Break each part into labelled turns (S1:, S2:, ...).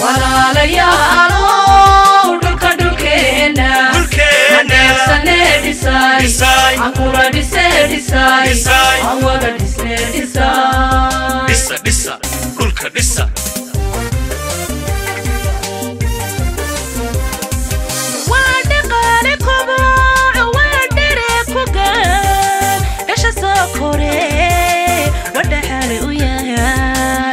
S1: walaalayaalow dhulka dhulkeena haneebsane dhisay ankula dhise dhisay aan wada dhisne dhisay
S2: dhisa dhisa dhulka dhisa
S3: waa dhaqaale koboco waa dhere ku gaan dhasha soo kore wadhaxaale u yahay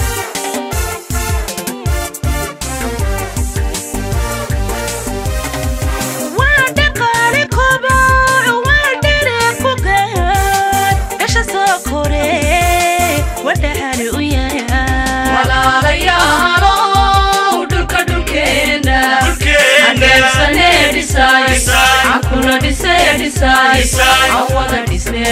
S3: waa dhaqaale koboco waa dhere ku gaan dhasha soo kore wadhaxaale u yahay
S1: walaalayaalow dhulka dhulkeena haneebsane dhisay ankula dhise dhisay aan wada dhisne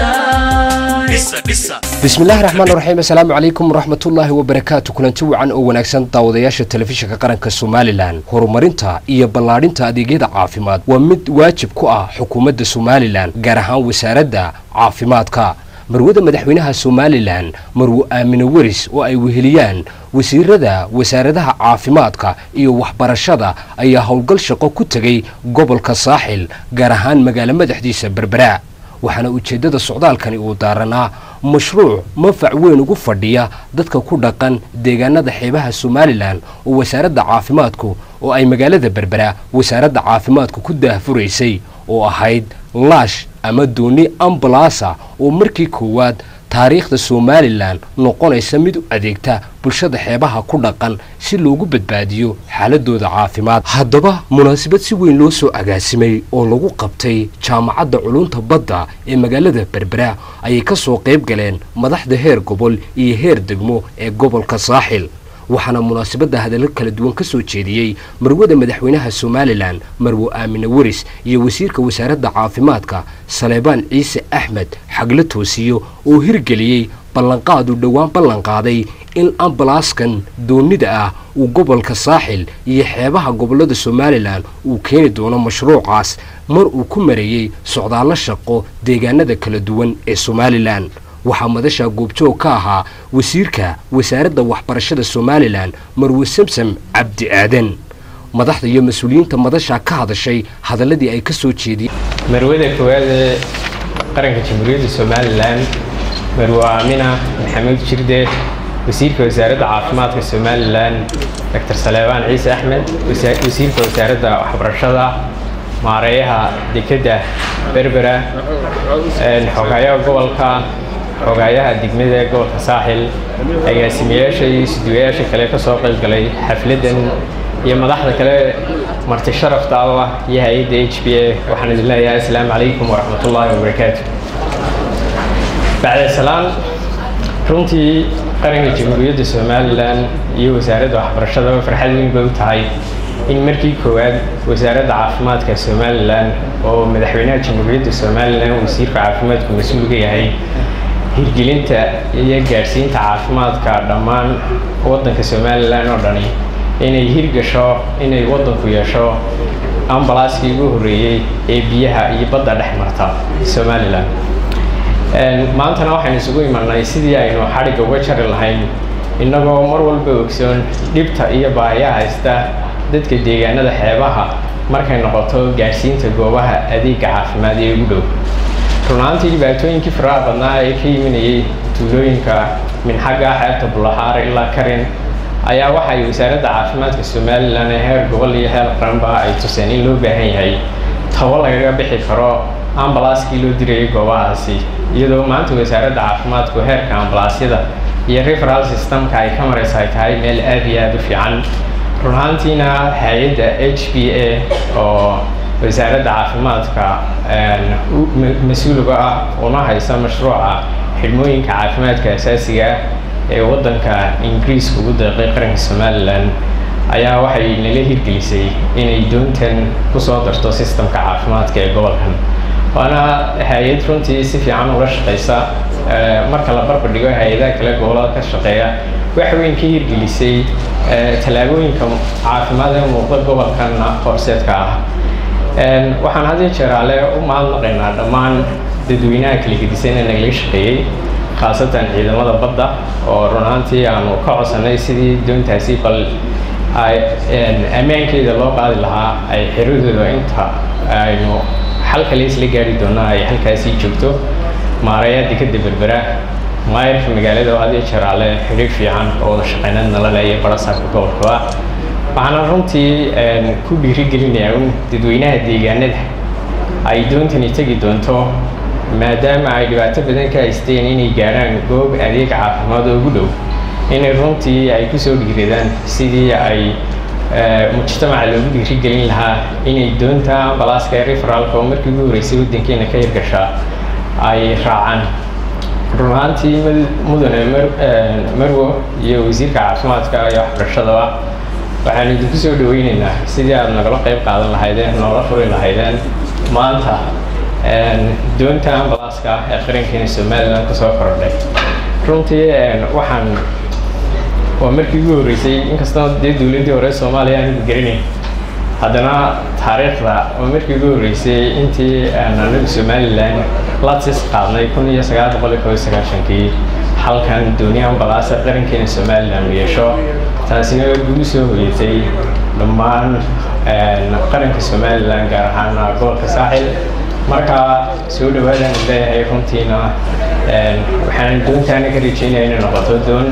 S1: dhisay
S2: dhisa dhisa
S4: bismillahi raxmaan raxiim assalaamu calaykum waraxmatullaahi wabarakaatu kulanti wacan oo wanaagsan daawadayaasha telefishinka qaranka somalilan horumarinta iyo ballaadhinta adeegyada caafimaad waa mid waajib ku ah xukuumadda somalilan gaar ahaan wasaaradda caafimaadka marwada madaxweynaha somalilan marwo aamine weris oo ay weheliyaan wasiirada wasaaradaha caafimaadka iyo waxbarashada ayaa howlgal shaqo ku tegay gobolka saaxil gaar ahaan magaalo madaxdiisa berbera waxaana ujeeddada socdaalkani uu daaranaa mashruuc manfac weyn ugu fadhiya dadka ku dhaqan deegaanada xeebaha somalilan oo wasaaradda caafimaadku oo ay magaalada berbera wasaaradda caafimaadku ku daahfuraysay oo ahayd laash ama dooni ambalaasa oo markii koowaad taariikhda somalilan noqonaysa mid u adeegta bulshada xeebaha ku dhaqan si loogu badbaadiyo xaaladooda caafimaad haddaba munaasabad si weyn loo soo agaasimay oo lagu qabtay jaamacadda culunta badda ee magaalada berbera ayay ka soo qayb galeen madaxda heer gobol iyo heer degmo ee gobolka saaxil waxaana munaasabadda hadallo kala duwan ka soo jeediyey marwada madaxweynaha somalilan marwo aamine weris iyo wasiirka wasaaradda caafimaadka saleebaan ciise axmed xagla toosiyo oo hirgeliyey ballanqaad uu dhowaan ballanqaaday in ambalaaskan doonida ah uu gobolka saaxil iyo xeebaha gobollada somalilan uu keeni doono mashruucaas mar uu ku mareeyey socdaallo shaqo deegaanada kala duwan ee somalilan waxaa madasha goobjoog ka ahaa wasiirka wasaaradda waxbarashada somalilan marwe samsam cabdi aadan madaxda iyo mas-uuliyiinta madasha ka hadashay hadalladii ay ka soo jeediyeen
S5: marwada koowaad ee qaranka jamhuuriyadda somalilan marwo aamina maxamuud jirde wasiirka wasaaradda caafimaadka somalilan doctor saleebaan ciise axmed wasiirka wasaaradda waxbarashada maareeyaha dekedda berbera xogaayaha gobolka xogaayaha degmada ee gobolka saaxil agaasimayaasha iyo isduwayaasha kale ka soo qayb galay xafladdan iyo madaxda kale marti sharafta ah iyo hay-adda h b a waxaan idin leeyahay asalaamu calaykum waraxmatullaahi wabarakaatu bacda salaan runtii qaranka jamhuuriyadda somalilan iyo wasaaradda waxbarashada farxad weyn bay u tahay in markii koowaad wasaaradda caafimaadka somalilan oo madaxweynaha jamhuuriyadda somalilan wasiirka caafimaadku mas-uulka yahay hirgelinta iyo gaadhsiinta caafimaadka dhammaan waddanka somalilan oo dhani inay hirgasho inay waddanku yeesho ambalaaskii ugu horreeyey ee biyaha iyo badda dhex marta somalilan maantana waxaynu isugu imanay sidii aynu xadhigga uga jari lahayn innagoo mar walba ogsoon dhibta iyo baahiyaha haysta dadka deegaanada xeebaha markay noqoto gaadhsiinta goobaha adeegga caafimaad ee ugu dhow runaantii dhibaatooyinkii faraha badnaa ee ka yiminayay tuulooyinka minxagga xeebta bulaxaar ilaa karin ayaa waxay wasaaradda caafimaadka somalilan ee heer gobol iyo heer qaranba ay tuseen in loo baahan yahay tabo lagaga bixi karo ambalaaskii loo dirayay goobahaasi iyadoo maanta wasaaradda caafimaadku heerka ambalaasyada iyo referal systemka ay ka maraysa ay tahay meel aad iyo aada u fiican runaantiina hay-adda h b a oo wasaaradda caafimaadka mas-uuliga ah una haysa mashruuca xidhmooyinka caafimaadka asaasiga ee waddanka ingiriiska ugu deeqay qaranka somalilan ayaa waxay nala hirgelisay inay doontan kusoo darto sistemka caafimaadka ee gobolkan waana hay-ad runtii si fiican ula shaqaysa marka la barbardhigo hay-adaha kale gobolada ka shaqeeya wax weyn ka hirgelisay tallaabooyinka caafimaad ee muuqda gobolkan horseedka ah waxaan had iyo jeer ale u mahadnaqaynaa dhammaan dadweynaha kala gedisan ee nagala shaqeeyey khaasatan ciidamada badda oo run ahaantii aanu ka codsanay sidii doontaasi bal ay ammaankeeda loo qaadi lahaa ay xiradooda inta aynu xalka laisla gaari doono ay halkaasii joogto maarayaa dekeda berbera maayarka magaalada oo adiyo jaraale xidhiir fiican oo wada shaqeynad nala leeya barasaabka gobolkaba waxaana runtii ku dhiirigelinayaa un dadweynaha deegaanada ay doontani tegi doonto maadaama ay dhibaato badan ka haysteen inay gaadhaan goob adeeg caafimaad oo ugu dhow inay runtii ay kusoo dhiiradaan sidii ay mujtamaca loogu dhiirigelin lahaa inay doonta ambalaaska referaalka oo markii ugu horreysay waddankeena ka hirgashaa ay raacaan run ahaantii mudane marwo iyo wasiirka caafimaadka iyo waxbarashadaba waxaanu idinku soo dhaweyneynaa sidii aada nagala qayb qaadan lahaydeen noola furi lahaydeen maanta doonta ambalaaska ee qarankeena somalilan kusoo kordhay runtii waxaan waa markii ugu horreysay inkastoo dee dowladdii hore soomaaliya aanigu garanayn haddana taariikhda waa markii ugu horreysay intii anagu somalilan latis qaadnay kun iyo sagaal boqol iyo kob iyo sagaashankii halkan dooni ambalaasa qarankeena somalilan u yeesho taasina gugu soo hoyatay dhammaan qaranka somalilan gaar ahaan gobolka saaxil marka soo dhawaadaan leeyahay runtiina waxaan doontaana ka rajeynaya inay noqoto doon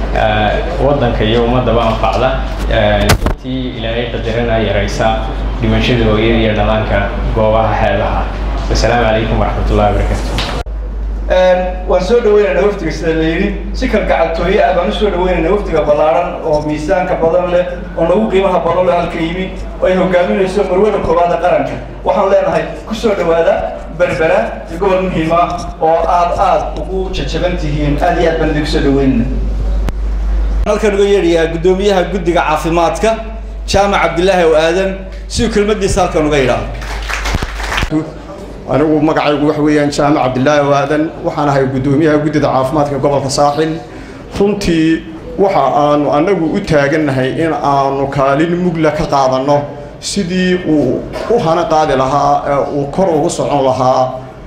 S5: waddanka iyo ummadaba anfacda intii ilaahay qadarana yaraysa dhimashada hooyada iyo dhalaanka goobaha xeebaha wasalaamu calaykum waraxmatullahi wabarakaatu
S6: waan soo dhaweynaynaa waftiga sida la yidhi si kalgacaltooye ah baan usoo dhaweynaynaa waftiga ballaaran oo miisaanka badan leh oo nagu qiimaha badan leh halka yimi oo ay hogaaminayso marwada koowaada qaranka waxaan leenahay kusoo dhawaada berbera iyo gobol muhiim ah oo aad aad ugu jajaban tihiin aad iyo aad baan idinku soo dhaweynayna halkan uga yeedhayaa guddoomiyaha guddiga caafimaadka jaamac cabdilaahi oo aadan siduu kelmadiisa halkan uga yidhaahdo
S7: anigu magacaygu waxa weeyaan jaamac cabdilaahi oo aadan waxaan ahay guddoomiyaha guddida caafimaadka gobolka saaxil runtii waxa aanu annagu u taagannahay in aanu kaalin mugla ka qaadanno sidii uu u hana qaadi lahaa ee uu kor ugu socon lahaa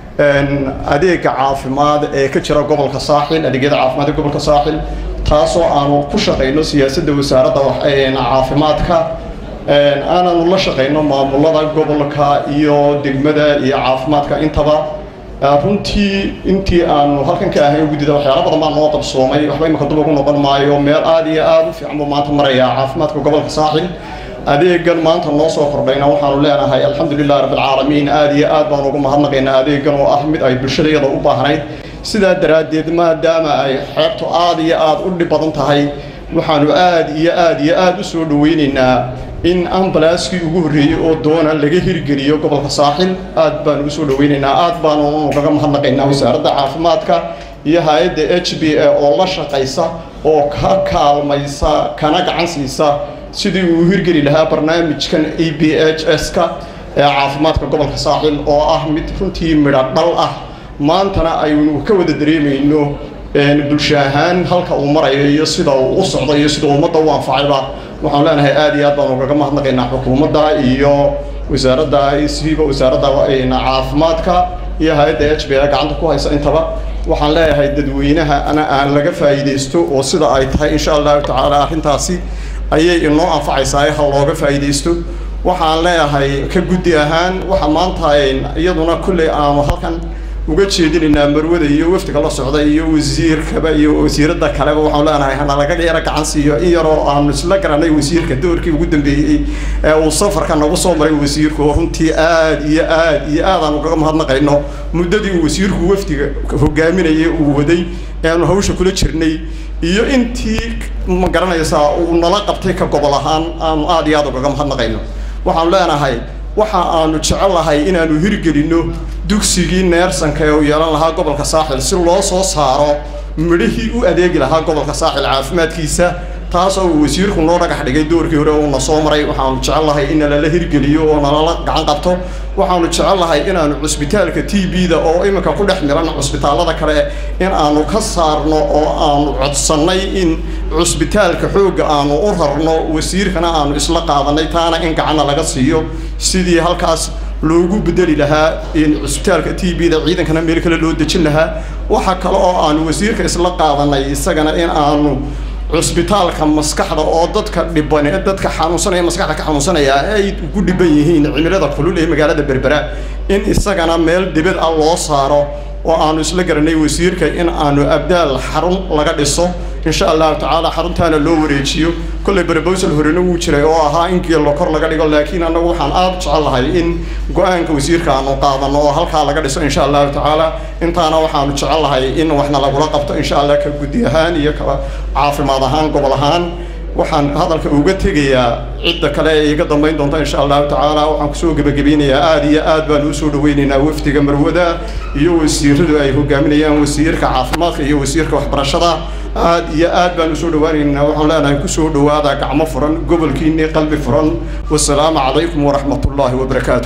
S7: adeega caafimaad ee ka jira gobolka saaxil adeegyada caafimaadka gobolka saaxil taasoo aanu ku shaqayno siyaasadda wasaaradda caafimaadka aananu la shaqayno maamulada gobolka iyo degmada iyo caafimaadka intaba runtii intii aanu halkan ka ahayn guddida waxyaala badan baa noo qabsoomay waxba imika dub ugu noqon maayo meel aad iyo aad u fiican buu maanta maraya caafimaadka gobolka saaxil adeegan maanta noo soo kordhayna waxaanu leenahay alxamdulilah rabbilcaalamiin aad iyo aad baan ugu mahadnaqaynaa adeegan oo ah mid ay bulshadayada u baahnayd sidaa daraaddeed maadaama ay xeebtu aad iyo aad u dhib badan tahay waxaanu aad iyo aad iyo aad u soo dhaweynaynaa in ambalaaskii ugu horreeyey oo doona laga hirgeliyo gobolka saaxil aad baanu usoo dhaweynaynaa aad baanu ugaga mahadnaqaynaa wasaaradda caafimaadka iyo hay-adda h b a oo la shaqaysa oo ka kaalmaysa kana gacan siisa sidii uu hirgeli lahaa barnaamijkan a b h s-ka ee caafimaadka gobolka saaxil oo ah mid runtii midho dhal ah maantana aynu ka wada dareemayno bulsho ahaan halka uu marayo iyo sida uu u socdo iyo sida ummadda u anfacayba waxaan leenahay aad iyo aad baan ugaga mahadnaqaynaa xukuumadda iyo wasaaradda siba wasaaradda caafimaadka iyo hay-adda h b a gacanta ku haysa intaba waxaan leeyahay dadweynaha ana aan laga faa'iidaysto oo sida ay tahay insha allahu tacaala arrintaasi ayay inoo anfacaysaa ha looga faa'iidaysto waxaan leeyahay ka guddi ahaan waxa maanta iyaduna kulley aanu halkan uga jeedinaynaa marwada iyo wafdiga la socda iyo wasiirkaba iyo wasiiradda kaleba waxaan leenahay hana laga yaro gacan siiyo in yaroo aanu isla garanay wasiirka doorkii ugu dambeeyey ee uu safarka nagu soo maray wasiirku oo runtii aad iyo aad iyo aad aan ugaga mahadnaqayno muddadii uu wasiirku wafdiga hogaaminayay uu waday eanu hawsha kula jirnay iyo intii ma garanaysaa uu nala qabtay ka gobol ahaan aanu aad iyo aad ugaga mahadnaqayno waxaanu leenahay waxa aanu jecellahay inaanu hirgelinno dugsigii neersanka ee uu yeelan lahaa gobolka saaxil si loo soo saaro midhihii u adeegi lahaa gobolka saaxil caafimaadkiisa taasoo uu wasiirku noo dhagax dhigay doorkii hore uuna soo maray waxaanu jecellahay in nalala hirgeliyo oo nalala gacan qabto waxaanu jecellahay inaanu cusbitaalka t b-da oo iminka ku dhex miran cusbitaallada kale in aanu ka saarno oo aanu codsannay in cusbitaalka xoogga aanu u rarno wasiirkana aanu isla qaadanay taana in gacanna laga siiyo sidii halkaas loogu bedeli lahaa cusbitaalka t b-da ciidankana meel kale loo dejin lahaa waxa kale oo aanu wasiirka isla qaadanay isagana in aanu cusbitaalka maskaxda oo dadka dhiban dadka xanuunsanaya maskaxda ka xanuunsanaya ay ugu dhiban yihiin cimilada kulul ee magaalada berbera in isagana meel dibad ah loo saaro oo aanu isla garanay wasiirka in aanu abdaal xarun laga dhiso insha allahu tacaala xaruntaana loo wareejiyo kolley proposal horena wuu jiray oo ahaa in geello kor laga dhigo laakiin annagu waxaan aada u jecel lahay in go-aanka wasiirka aanu qaadano oo halkaa laga dhiso insha allahu tacaala intaana waxaanu jecel lahay in waxna lagula qabto insha allah ka guddi ahaan iyo ka caafimaad ahaan gobol ahaan waxaan hadalka uga tegayaa cidda kale ee iga dambayn doonta insha allahu tacaala waxaan kusoo gebagabeynayaa aada iyo aad baan usoo dhaweynaynaa wafdiga marwada iyo wasiiradu ay hogaaminayaan wasiirka caafimaadka iyo wasiirka waxbarashada aad iyo aad baan usoo dhawaaneynaa waxaan leenahay kusoo dhawaada gacmo furan gobolkiinii qalbi furan wasalaamu calaykum waraxmat ullaahi wabarakaatu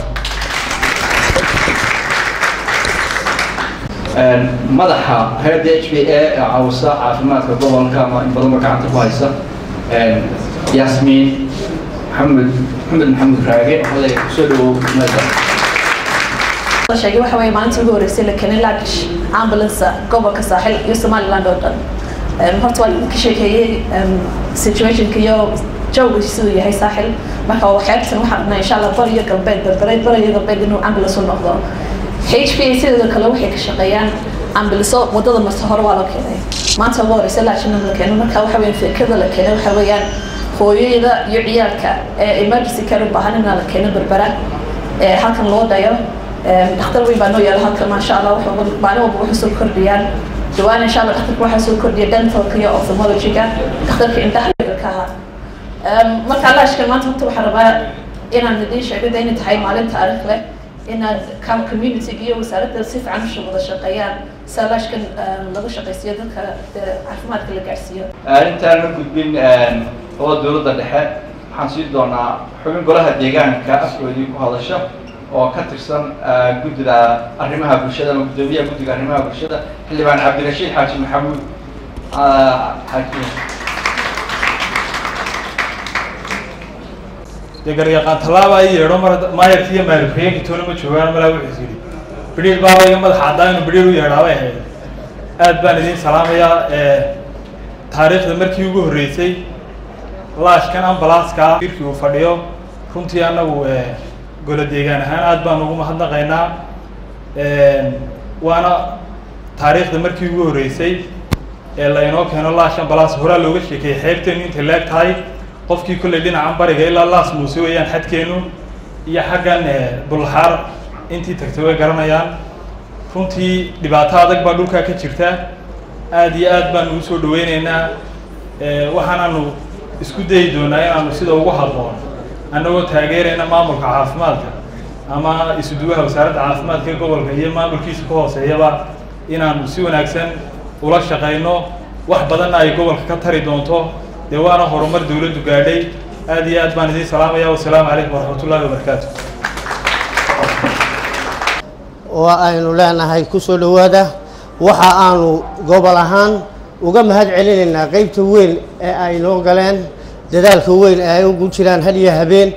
S8: madaxa hay-adda h b a ee caawisa caafimaadka gobolka ama in badanba gacanta ku haysa yaasmiin maxamed maxamed maxamed raage oday kusoo dhawow mada
S9: sheegay waxa weeye maalintii ugu horreysay la keenay laakish ambulance gobolka saaxil iyo somaliland oo dhan horta waa ka sheekeeyey situationka iyo jawga siduu yahay saaxil marka waxyaabtan waxaan rabnaa insha allah bariyo galbeed berbereed bariyo galbeed inuu ambulance u noqdo h p a sidoo kale waxay ka shaqeeyaan ambuliso wadada marta hore waa la keenay maanta ugu horeysa laashina la keenay marka waxa weeyaan fikirada la keenay waxa weeyaan hooyada iyo ciyaalka ee emergency care u baahan inaa la keeno berbera ee halkan loo dhayo dhakhtar weyn baa noo yaala halkan maasha allah wuxuu maalin walba waxay soo kordhiyaan dhawaan insha allah dhakhtarka waxaa soo kordhiya dentalka iyo ophthalmologyga dhakhtarka indhaha ka ahaa marka laashkan maanta horta waxaan rabaa inaan idiin sheego de inay tahay maalin taariikh leh inaad kam community iyo wasaaradda si fiican usha wada shaqeeyaan salaashkan laga shaqaysiiyo dadka caafimaadka la gaarsiiyo
S8: intaan la gudbin oo dowladda dhexe waxaan siin doonaa xubin golaha deegaanka afkoodii ku hadasha oo ka tirsan guddida arrimaha bulshada ama guddoomiyaha guddiga arrimaha bulshada xildhibaan cabdirashiid xaaji maxamuud xaaji
S10: dee garyaqaan tallaaba ay yeedho mar maayarki iyo maayarkuxigeenka toona ma joogaan malaa wuxuu yidhi bidhiir baaba iga madaxa caddaa inuu bidhiir u yeedhaabay ahayd aad baan idiin salaamayaa taariikhda markii ugu horreysay laashkan ambalaaska irkii uu fadhiyo runtii annagu golo deegaan ahaan aad baan ugu mahadnaqaynaa waana taariikhda markii ugu horreysay ee laynoo keeno laash ambalaas horaa looga sheekeeyey xeebteenu intay leeg tahay qofkii kolley dhinacan bariga ilaa laas muuse weeyaan xadkeenu iyo xaggan bulxaar intii tagtay way garanayaan runtii dhibaato adag baa dhulkaa ka jirta aada iyo aad baanu usoo dhaweyneynaa waxaanaanu isku dayi doonaa inaanu sida ugu habboon annagoo taageerayna maamulka caafimaadka ama isuduwaha wasaaradda caafimaadka ee gobolka iyo maamulkiisa ka hooseeyaba inaanu si wanaagsan ula shaqayno wax badanna ay gobolka ka tari doonto dee waana horumar dawladdu gaadhay aad iyo aad baan idiin salaamaya wasalaamu calaykum waraxmat ullahi wabarakaatu
S11: oo aynu leenahay ku soo dhowaada waxa aanu gobol ahaan uga mahad celinaynaa qeybta weyn ee ay noo galeen dadaalka weyn ee ay ugu jiraan had iyo habeen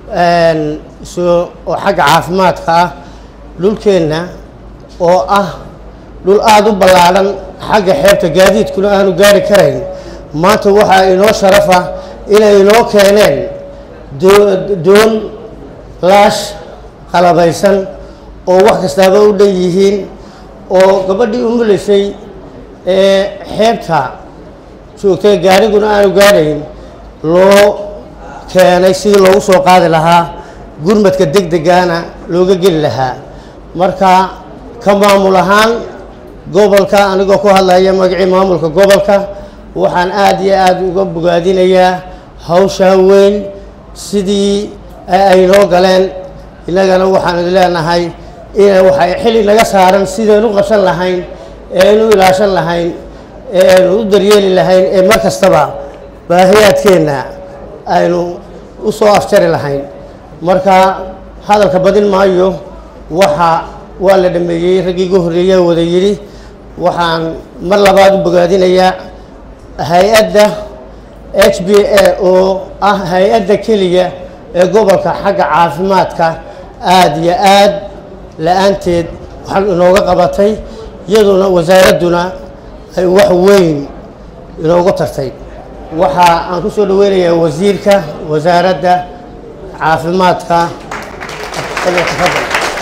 S11: so oo xagga caafimaadka ah dhulkeenna oo ah dhul aada u ballaadhan xagga xeebta gaadiidkuna aanu gaari karayn maanta waxaa inoo sharafa inay inoo keeneen doon laash qalabaysan oo wax kastaaba u dhan yihiin oo gabadhii umuleysay ee xeebta joogtay gaariguna aanu gaadhayn loo keenay sidii loogu soo qaadi lahaa gurmadka deg degaana looga geli lahaa marka ka maamul ahaan gobolka anigoo ku hadlaya magacii maamulka gobolka waxaan aada iyo aada uga bogaadinayaa hawshaa weyn sidii ay noo galeen innagana waxaan idin leenahay ina waxay xili naga saaran sidaynu qabsan lahayn ee aynu ilaashan lahayn ee aynu u daryeeli lahayn ee mar kastaba baahiyaadkeenna aynu u soo afjari lahayn marka hadalka badin maayo waxa waa la dhameeyey raggii ugu horreeyaa wada yidhi waxaan mar labaad u bogaadinayaa hay-adda h b a oo ah hay-adda keliya ee gobolka xagga caafimaadka aada iyo aad la-aanteed waxaan inooga qabatay iyaduna wasaaradduna ay wax weyn inoogu tartay waxa aan ku soo dhaweynayaa wasiirka wasaaradda caafimaadka falyatafadal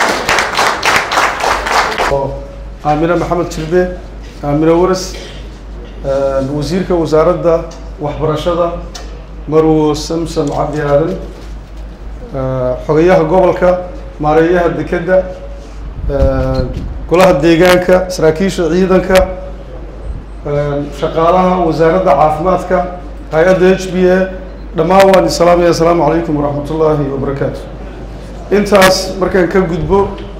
S12: aamine maxamed jirbe aamine waras wasiirka wasaaradda waxbarashada marwo samsam cabdi aadan xogayaha gobolka maareeyaha dekedda golaha deegaanka saraakiisha ciidanka shaqaalaha wasaaradda caafimaadka hay-adda h b a dhammaan waan islaamaya asalaamu calaykum waraxmat ullaahi wabarakaatu intaas markaan ka gudbo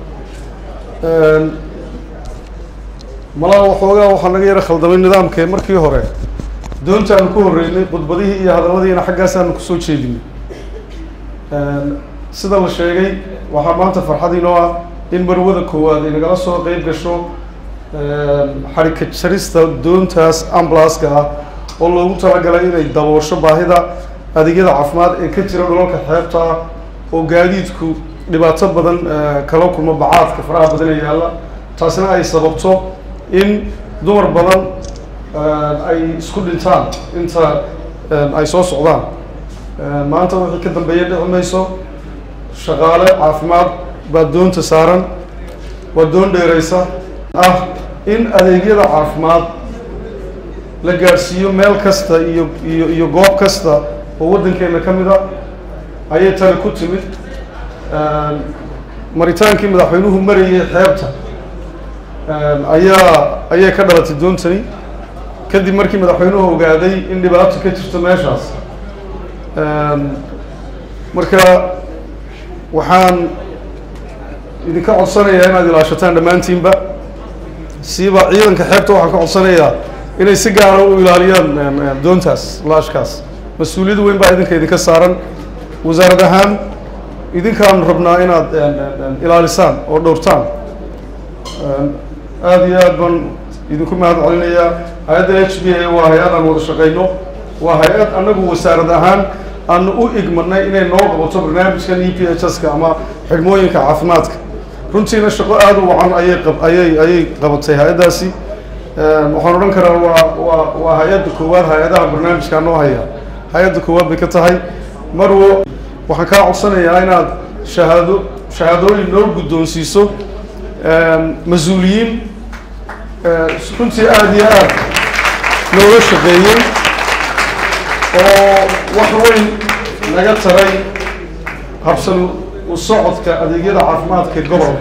S12: malaha waxoogaa waxaa naga yara khaldamay nidaamkee markii hore doonta aanu ku horreynay khudbadihii iyo hadalladiina xaggaasaanu kusoo jeedinay sida la sheegay waxaa maanta farxad inoo ah in marwada koowaad ay nagala soo qeyb gasho xarika jarista doontaas ambulaska ah oo loogu talagalay inay daboosho baahida adeegyada caafimaad ee ka jira dhulalka xeebta ah oo gaadiidku dhibaato badan kala kulmo bacaadka faraha badan ee yaalla taasina ay sababto in dumar badan ay isku dhintaan inta ay soo socdaan maanta wixii ka dambeeya dhici mayso shaqaale caafimaad baa doonta saaran waa doon dheereysa ah in adeegyada caafimaad la gaadhsiiyo meel kasta iyo iyo iyo goob kasta oo waddankeena ka mid a ayay tani ku timid maritaankii madaxweynuhu marayay xeebta ayaa ayay ka dhalatay doontani kadib markii madaxweynuhu ogaaday in dhibaato ka jirto meeshaas marka waxaan idinka codsanayaa inaad ilaashataan dhammaantiinba siiba ciidanka xeebta waxaan ka codsanayaa inay si gaara u ilaaliyaan doontaas laashkaas mas-uuliyad weyn baa idinka idinka saaran wasaarad ahaan idinkaan rabnaa inaad ilaalisaan oo dhowrtaan aada iyo aad baan idinku mahad celinayaa hay-adda h b a waa hay-ad aan wada shaqeyno waa hay-ad annagu wasaarad ahaan aanu u igmanay inay noo qabato barnaamijkan e p h s ka ama xidhmooyinka caafimaadka runtiina shaqo aada u wacan ayay qab ayay ayay qabatay hay-addaasi waxaan odhan karaa waa waa waa hay-adda koowaad hay-adaha barnaamijkaa noo haya hay-adda koowaad bay ka tahay marwo waxaan kaa codsanayaa inaad shahaado shahaadooyin noo guddoonsiiso mas-uuliyiin runtii aada iyo aad nooga shaqeeyey oo wax weyn naga taray habsan u socodka adeegyada caafimaadka ee gobolka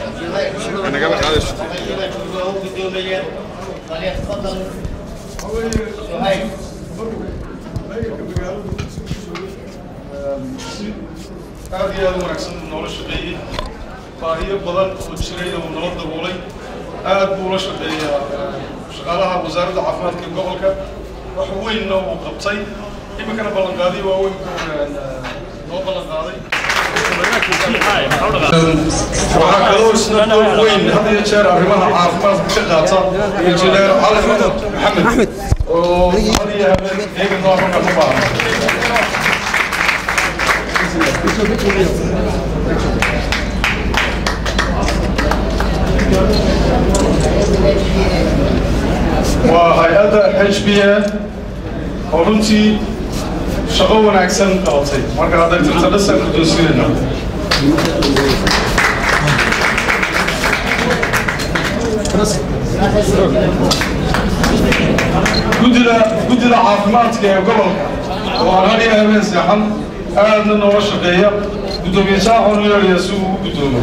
S12: aada iyo aada u wanaagsan buu noola shaqeeyey baahiyo badan oo jirayna uu nala daboolay aad buu ula shaqeeyaa shaqaalaha wasaaradda caafimaadka ee gobolka wax weynna uu qabtay iminkana ballanqaadiy waa weyn noo ballanqaaday waxaa kaloo isna door weyn had iyo jeer arrimaha caafimaadka ka qaata injineer cali maxamed oo had iyo habeen eega noo marka ku baahan waa hay-adda h b a oo runtii shaqo wanaagsan qabatay marka hadday tirta dhasan guddoonsinayna guddida guddida caafimaadka ee gobolka oo aan had iyo habeen seexan aadna nooga shaqeeya guddoomiye saaxoon u yeedhaya si uu u guddoomo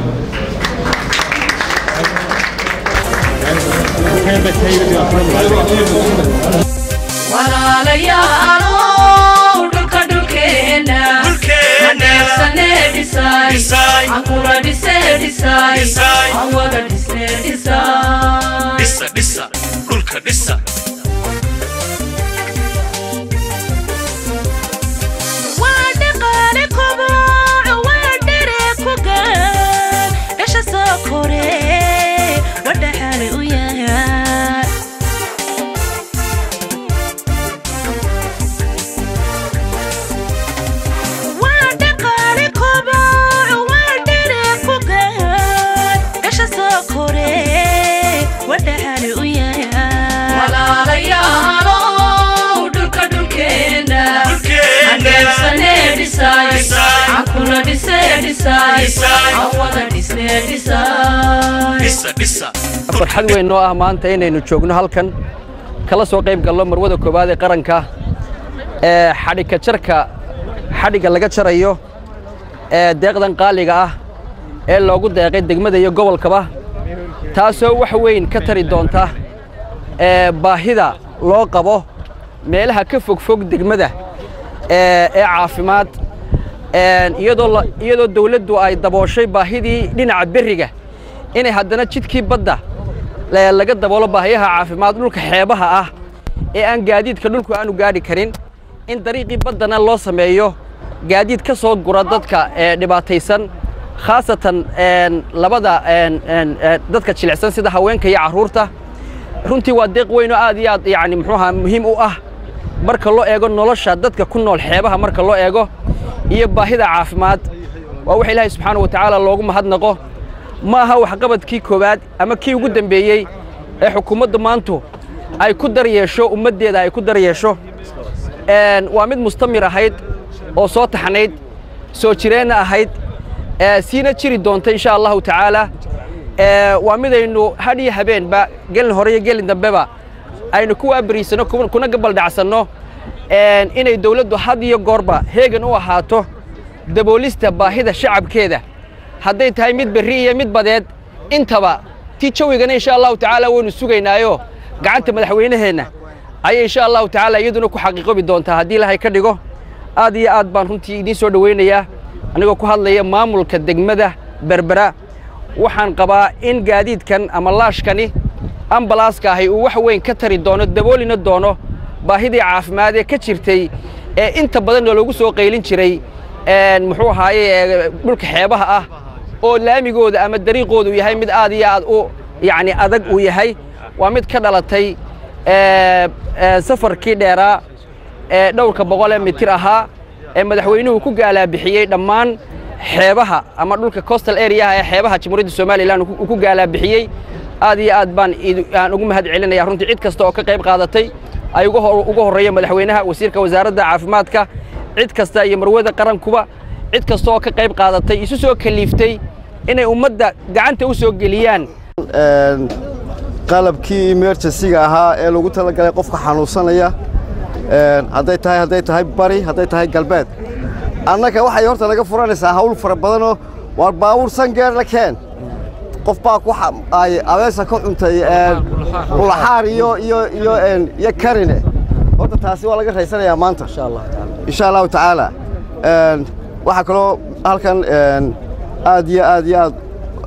S1: walaalayaalow dhulka dhulkeena haneersane dhisay ankula dhise dhisay awada dhisne dhisay
S2: dhisa dhisa dhulka dhisa
S3: waa dhaqaale koboc waa dhere ku gaan dhasha soo kore wadhaxaale u yahay waa dhaqaale koboc waa dhere ku gaan dhasha soo kore wadhaxaale u yahay
S1: aan wada dhisne dhisay
S13: farxad weyn noo ah maanta inaynu joogno halkan kala soo qayb gallo marwada koowaad ee qaranka ee xadhigka jarka xadhigga laga jarayo ee deeqdan qaaliga ah ee loogu deeqay degmada iyo gobolkaba taasoo wax weyn ka tari doonta ee baahida loo qabo meelaha ka fogfog degmada ee ee caafimaad iyadoo iyadoo dawladdu ay dabooshay baahidii dhinaca berriga inay haddana jidkii badda laga daboolo baahiyaha caafimaad dhulka xeebaha ah ee aan gaadiidka dhulku aanu gaadhi karin in dariiqii baddana loo sameeyo gaadiid ka soo gura dadka ee dhibaataysan khaasatan labada dadka jilicsan sida haweenka iyo carruurta runtii waa deeq weyn oo aad iyo aad yacni muxuuaha muhiim u ah marka loo eego nolosha dadka ku nool xeebaha marka loo eego iyo baahida caafimaad waa wax ilaahay subxaana wa tacaala loogu mahadnaqo ma aha waxqabadkii koowaad ama kii ugu dembeeyey ee xukuumaddu maantu ay ku dar yeesho ummaddeeda ay ku dar yeesho waa mid mustamir ahayd oo soo taxnayd soo jireenna ahayd siina jiri doonta insha allahu tacaala waa midaynu hadh iyo habeenba gelin hore iyo gelin dambeba aynu ku waabariisanno kuna gabaldhacsanno inay dawladdu had iyo goorba heegan u ahaato daboolista baahida shacabkeeda hadday tahay mid berri iyo mid badeed intaba tii jawigana insha allahu tacaala waynu sugaynaayo gacanta madaxweynaheenna ayay insha allahu tacaala iyaduna ku xaqiiqobi doontaa haddii ilaahay ka dhigo aad iyo aad baan runtii idiin soo dhowaynayaa anigoo ku hadlaya maamulka degmada berbera waxaan qabaa in gaadiidkan ama laashkani ambalaaska ahi uu wax weyn ka tari doono daboolina doono baahidii caafimaad ee ka jirtay ee inta badanna loogu soo qaylin jiray muxuu ahaaye dhulka xeebaha ah oo laamigooda ama dariiqooda uu yahay mid aad iyo aad u yacni adag uu yahay waa mid ka dhalatay safarkii dheeraa ee dhowrka boqol ee mitir ahaa ee madaxweynuhu ku gaalaabixiyey dhammaan xeebaha ama dhulka coastal areaha ee xeebaha jamhuuriyadda somalilan uu ku gaalaabixiyey aad iyo aad baan aan ugu mahad celinaya runtii cid kasta oo ka qayb qaadatay ay uga horreeya madaxweynaha wasiirka wasaaradda caafimaadka cid kasta iyo marwada qarankuba cid kasta oo ka qayb qaadatay isu soo kaliiftay inay ummadda gacanta u soo geliyaan
S14: qalabkii emergensiga ahaa ee lagu talagalay qofka xanuunsanaya hadday tahay hadday tahay bari hadday tahay galbeed annaga waxay horta naga furanaysaa hawl fara badanoo waar baawur sangeer la keen qof baa ku ay abeesa ka cuntay ulaxaar iyo iyo iyo iyo karine horta taasi waa laga raysanayaa maanta insha allahu tacaala waxaa kaloo halkan aad iyo aad iyo aad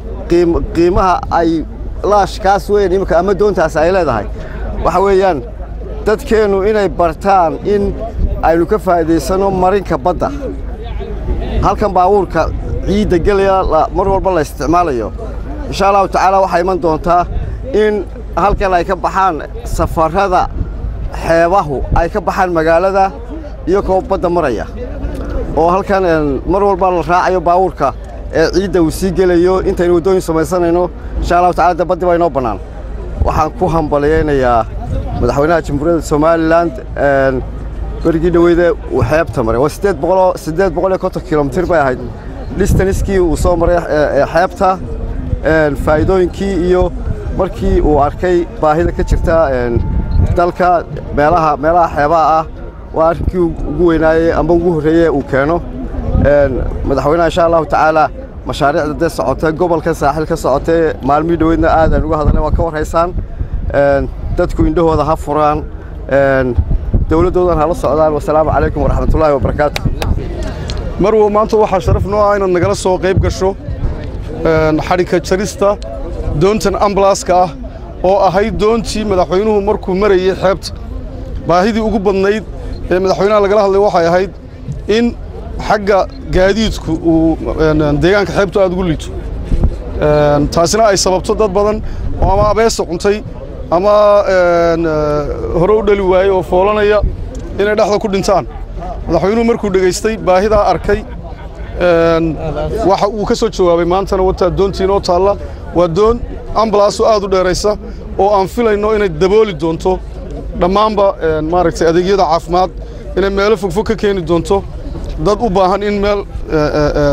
S14: qiimaha ay laashkaas weyn imika ama doontaas ay leedahay waxa weeyaan dadkeennu inay bartaan in aynu ka faa'iidaysanno marinka badda halkan baabuurka ciidda gelaya mar walba la isticmaalayo insha allahu tacaala waxaa iman doontaa in halkan ay ka baxaan safarrada xeebahu ay ka baxaan magaalada iyo koo badda maraya oo halkan mar walba la raacayo baabuurka ee ciidda uu sii gelayo intaynu waddooyin samaysanayno insha allahu tacala de baddi baa inoo bannaan waxaan ku hambalyaynayaa madaxweynaha jamhuuriyadda somalilan berigii dhoweyde uu xeebta maray waa siddeed boqoloo siddeed boqol iyo konton kilomitir bay ahayd distaniskii uu soo maray xeebta faa'iidooyinkii iyo markii uu arkay baahida ka jirta dalka meelaha meelaha xeebaha ah waa arrinkii ugu weynaayey amba ugu horreeye uu keeno madaxweynaha insha allahu tacaala mashaariicda dee socotay gobolka saaxil ka socotay maalmihii dhoweydna aad aan uga hadalnay waa ka warhaysaan dadku indhahooda ha furaan dowladdoodan hala socdaan wasalaamu calaykum waraxmatullaahi wabarakaatu
S12: marwo maanta waxaa sharaf noo ah inaad nagala soo qayb gasho xadhigka jarista doontan ambalaaska ah oo ahayd doontii madaxweynuhu markuu marayey xeebta baahidii ugu badnayd ee madaxweynaha lagala hadlay waxay ahayd in xagga gaadiidku uu deegaanka xeebtu aad ugu liito taasina ay sababto dad badan oo ama abeesa cuntay ama hore u dhali waayey oo foolanaya inay dhexda ku dhintaan madaxweynuhu markuu dhegaystay baahidaa arkay waxa uu ka soo jawaabay maantana wataa doontii inoo taalla waa doon ambalaaso aad u dheeraysa oo aan filayno inay dabooli doonto dhammaanba maaragtay adeegyada caafimaad inay meelo fogfog ka keeni doonto dad u baahan in meel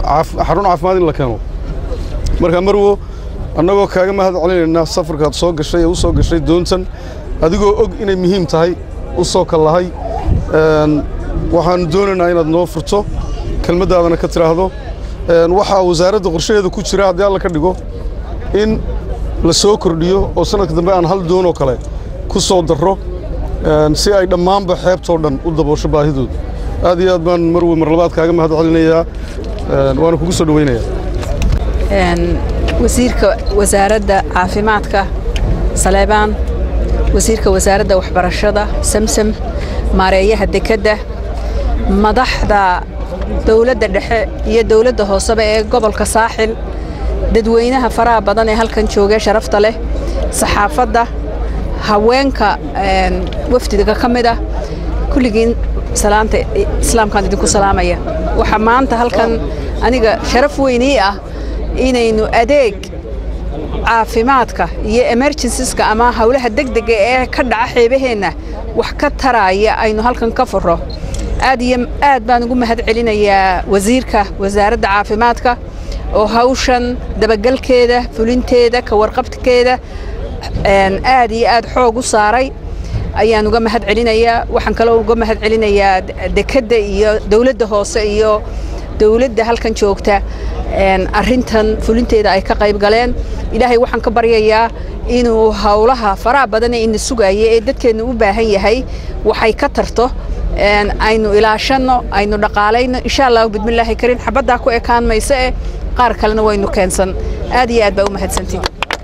S12: caaf- xarun caafimaad in la keeno marka marwo annagoo kaaga mahad celinaynaa safarkaad soo gashay ee u soo gashay doontan adigoo og inay muhiim tahay u soo kallahay Een, waxaan doonaynaa inaad noo furto kelmaddaadana ka tiraahdo Een, waxaa wasaaradda qorshaheeda ku jira haddii alla ka dhigo in la soo kordhiyo oo sanadka dambe aan hal doon oo kale ku soo darro Een, si ay dhammaanba xeebtoo dhan u daboosho baahidooda aad iyo aad baan marwe mar labaad kaaga mahad celinayaa Een, waana kugu soo dhoweynayaa
S15: Een, wasiirka wasaaradda caafimaadka saleebaan wasiirka wasaaradda waxbarashada samsam maareeyaha dekedda madaxda dowladda dhexe iyo dowladda hooseba ee gobolka saaxil dadweynaha faraha badan ee halkan jooga sharafta leh saxaafadda haweenka een, wafdiga ka mid ah kulligiin salaanta islaamkaan idinku salaamaya waxaa maanta halkan aniga sharaf weyn ii ah inaynu adeeg caafimaadka iyo emergencies-ka ama howlaha degdega ee ka dhaca xeebaheenna wax ka taraya aynu halkan ka furo aad iyo aad baan ugu mahad celinayaa wasiirka wasaaradda caafimaadka oo hawshan dabagalkeeda fulinteeda ka warqabkeeda een, aad iyo aad xoog u saaray ayaan uga mahad celinayaa waxaan kaloo uga mahad celinayaa dekedda iyo dowladda hoose iyo dowladda halkan joogta een, arrintan fulinteeda ay ka qayb galeen ilaahay waxaan ka baryayaa inuu howlaha faraha badan ee ina sugaya ee dadkeenna u baahan yahay waxay ka tarto een, aynu ilaashanno aynu dhaqaalayno insha allahu bidmillaahi kariim xabaddaa ku ekaan mayso eh qaar kalena waynu keensan aad iyo aad baa u mahadsantiin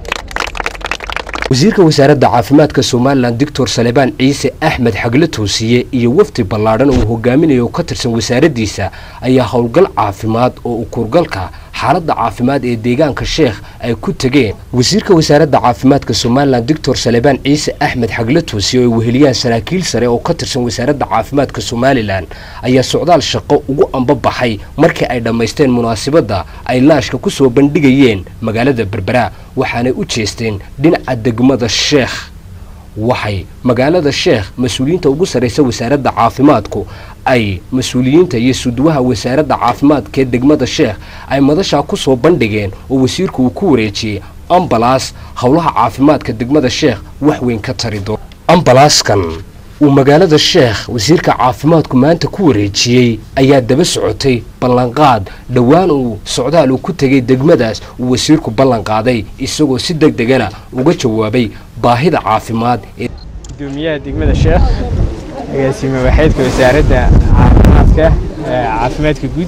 S4: wasiirka wasaaradda caafimaadka somalilan doctor salebaan ciise axmed xagle toosiye iyo wafdi ballaadhan uu hogaaminayo oo ka tirsan wasaaraddiisa ayaa howlgal caafimaad oo u kurgalka xaaladda caafimaad ee deegaanka sheekh ay ku tegeen wasiirka wasaaradda caafimaadka somalilan doctor salebaan ciise axmed xagle toosiye oo ay weheliyaan saraakiil sare oo ka tirsan wasaaradda caafimaadka somalilan ayaa socdaal shaqo ugu ambabaxay markii ay dhammaysteen munaasabadda ay laashka ku soo bandhigayeen magaalada berbera waxaanay u jeesteen dhinaca degmada sheekh waxay magaalada sheekh mas-uuliyiinta ugu sarraysa wasaaradda caafimaadku ay mas-uuliyiinta iyo suduwaha wasaaradda caafimaadka ee degmada sheekh ay madashaa ku soo bandhigeen oo wasiirku uu ku wareejiyey ambalaas howlaha caafimaadka degmada sheekh wax weyn ka tari doono ambalaaskan uu magaalada sheekh wasiirka caafimaadku maanta ku wareejiyey ayaa daba socotay ballanqaad dhowaan uu socdaal uu ku tegay degmadaas uu wasiirku ballanqaaday isagoo si deg degana uga jawaabay baahida caafimaad ee
S5: gudoomiyaha degmada sheekh agaasime waxeedka wasaaradda caafimaadka ee caafimaadka guud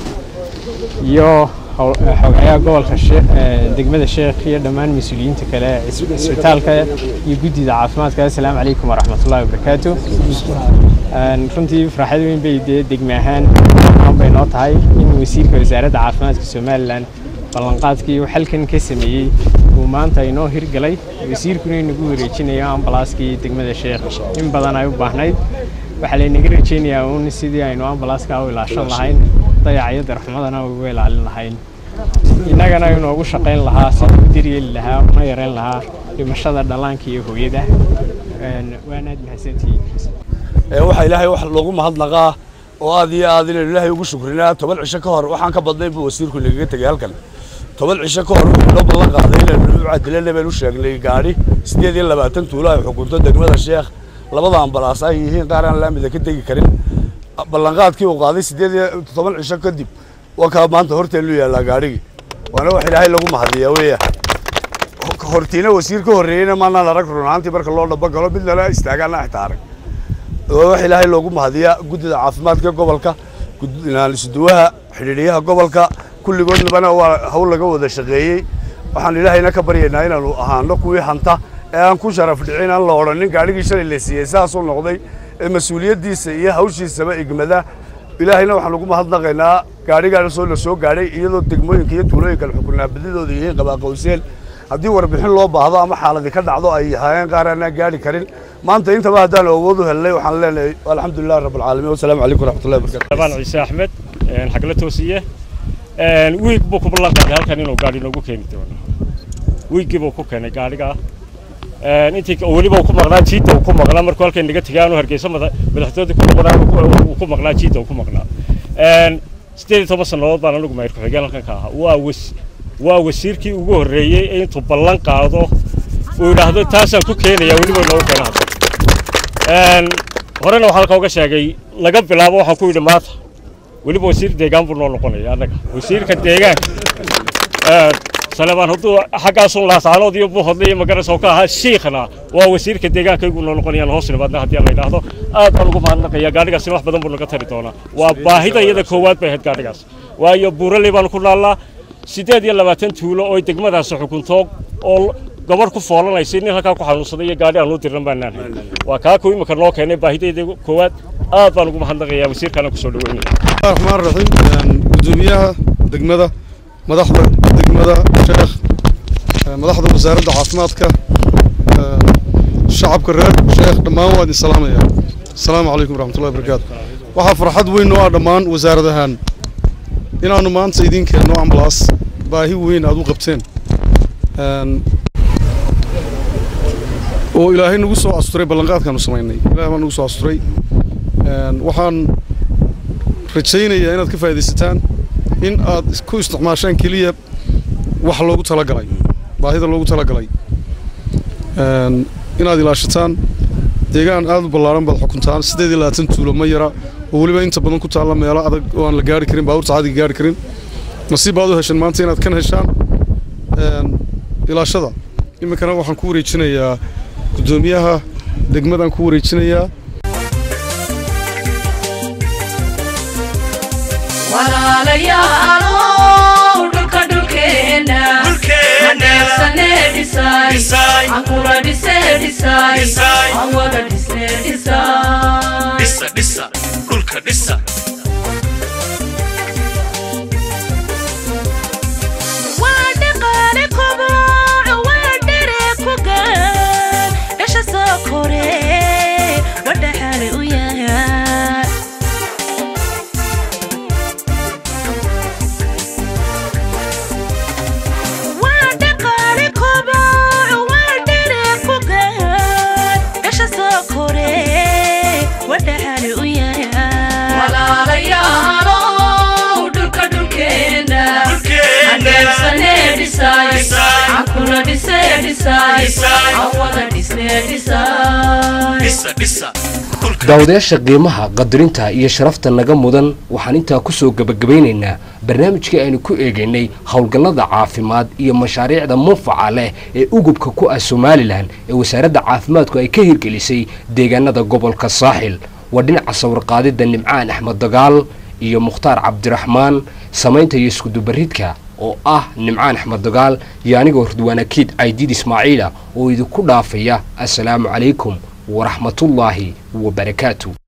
S5: iyo howl- xogayaha gobolka Sheekh- ee degmada sheekh iyo dhammaan mas-uuliyiinta kale ee cis- cisbitaalka iyo guddida caafimaadka assalaamu calaykum waraxmatullahi wabarakaatu Een, runtii farxad weyn bay dee degme ahaan aan bay noo tahay in wasiirka wasaaradda caafimaadka somalilan ballanqaadkii uu xalkan ka sameeyey uu maanta inoo hirgalay wasiirkuna inagu wareejinayo ambalaaskii degmada sheekh in badan ay u baahnayd waxaa laynaga rajeynayaa uun sidii aynu ambalaaska u ilaashan lahayn dayaca iyo darxumadana uga ilaalin lahayn innagana inoogu shaqayn lahaa sidii u daryeeli lahaa una yareyn lahaa dhimashada dhallaanka iyo hooyada Een, waanaad mahadsantihiin
S16: ee waxaa ilaahay wax loogu mahadnaqaa oo aad iyo aad inaynu ilaahay ugu shukrinaa toban cisho ka hor waxaan ka badnay buu wasiirku nagaga tegay halkan toban cisho ka hor wuxuu noo ballan qaaday inaynu u cadilana baynu u sheegnay gaadhi siddeed iyo labaatan tuulo ay xukunto degmada sheekh labada ambalaas ay yihiin qaar aan laamida ka tegi karin ballanqaadkii uu qaaday siddeed iyo toban cisho kadib waa kaa maanta horteenu yaallaa gaadhigii waana wax ilaahay lagu mahadiyaa weeya hortiina wasiir ka horreeyeyna maanaan arag run ahaantii marka loo dhaba galo mid lala istaagaana xitaa arag waa wax ilaahay loogu mahadiyaa guddida caafimaadka gobolka gud- isuduwaha xidhiidhiyaha gobolka kulligoodnabana waa hawl laga wada shaqeeyey waxaan ilaahayna ka baryaynaa inaanu ahaano kuwii hanta ee aan ku sharaf dhicin aan la odhanin gaadhigii shalay la siiyey saasuu noqday ee mas-uuliyaddiisa iyo hawshiisaba igmada ilaahayna waxaan ugu mahadnaqaynaa gaadhigaasoo la soo gaadhay iyadoo degmooyinka iyo tuulooyinka xukunaa badidooda yihiin qabaaqowseen haddii warbixin loo baahdo ama xaaladi ka dhacdo ay ahaayeen qaar aanaan gaadhi karin maanta intaba haddaan awood u helnay waxaan leenahay alxamdulilah rabbilcaalamiin wasalaamu calaykum waraxmatullahi wabarakatu
S17: طبعا ciise axmed een, xagla toosiye een, wiig buu ku ballan qaaday halkan inuu gaadhi noogu keeni doono wiiggii buu ku keenay gaadhiga een, intii ka- weliba uu ku maqnaa jiidda uu ku maqnaa markuu halkan naga tegay aanu hargeysa mada- madaxtooyada ku maqnaa uu ku- uu ku maqnaa jiidda uu ku maqnaa Een, siddeed iyo toban sannadood baan anigu maayir ku-xigeen halkan ka ahaa waa was waa wasiirkii ugu horreeyey ee intuu ballan qaado uu yidhaahdo taasaan ku keenaya weliba inoogu keena hadda horena waxaa halka uga sheegay laga bilaabo waxaan ku yidhi maanta weliba wasiir deegaan buu noo noqonaya annaga wasiirka deegaanka salebaan hadduu xaggaasun laasaanood iyo buuhodle iyo magarasoo ka ahaa shiikhna waa wasiirka deegaankaygu noo noqonayaan hoos nimaadna haddii la yidhaahdo aad baan ugu mahadnaqaya gaadhigaasina wax badan buu naga tari doonaa waa baahida iyada koowaad bay ahayd gaadhigaas waayo buuraley baanu ku naallaa siddeed iyo labaatan tuulo oo degmadaasi xukunto oo gabadh ku foolanaysay nin halkaa ku xanuunsaday iyo gaadhi aan u dirnan baanaan hay waa kaa ku imika noo keenay baahidayda koowaad aad baan ugu mahadnaqayaa wasiirkaana kusoo dhaweynaya
S12: raxmaan raxiim gudoomiyaha degmada madaxda degmada sheekh madaxda wasaaradda caafimaadka shacabka reer sheekh dhammaan waa idin salaamaya asalaamu calaykum waraxmatullahi wabarakaatu waxaa farxad weyn noo ah dhammaan wasaarad ahaan inaannu maanta idiin keenno ambalaas baahi weyn aad u qabteen oo ilaahay nagu soo asturay ballanqaadkaanu samaynay ilahay baa nagu soo asturay waxaan rajaynayaa inaad ka faa'iidaysataan in aad ku isticmaashaan keliya wax loogu talagalay baahida loogu talagalay inaad ilaashataan deegaan aad u ballaaran baad xukuntaan siddeed iyo labaatan tuulo ma yara oo weliba inta badan ku taalla meelo adag oo aan la gaari karin baabuurta caadiga gaari karin nasiib baad u hesheen maanta inaad kan heshaan ilaashada iminkana waxaan ku wareejinayaa guddoomiyaha degmadaan ku wareejinayaa
S3: walaalayaalow dhulka dhulkeena haneefsane dhisay ankula dhise dhisay aan wada dhisne dhisay
S2: dhisa dhisa dhulka dhisa
S3: waa dhaqaale koboc waa dhere ku gaan dhasha soo kore wadhaxaale u yahay waa dhaqaale koboc waa dhere ku gaan dhasha soo kore wadhaxaale u yahay walaalayaalow dhulka dhulkeena haneefsane dhisay ankula dhise dhisay aan wada dhisne dhisay
S2: dhisa dhisa
S4: daawadayaasha qiimaha qadarinta iyo sharafta naga mudan waxaan intaa kusoo gebagabaynaynaa barnaamijkii aynu ku eegaynay howlgallada caafimaad iyo mashaariicda manfaca leh ee ugubka ku ah somalilan ee wasaaradda caafimaadku ay ka hirgelisay deegaanada gobolka saaxil waa dhinaca sawirqaadidda nimcaan axmed dagaal iyo mukhtaar cabdiraxmaan samaynta iyo iskudubaridka oo ah nimcaan axmed dagaal iyo anigoo hurdwaanakiid caydiid ismaaciila oo idinku dhaafaya assalaamu calaykum waraxmatullaahi wabarakaatu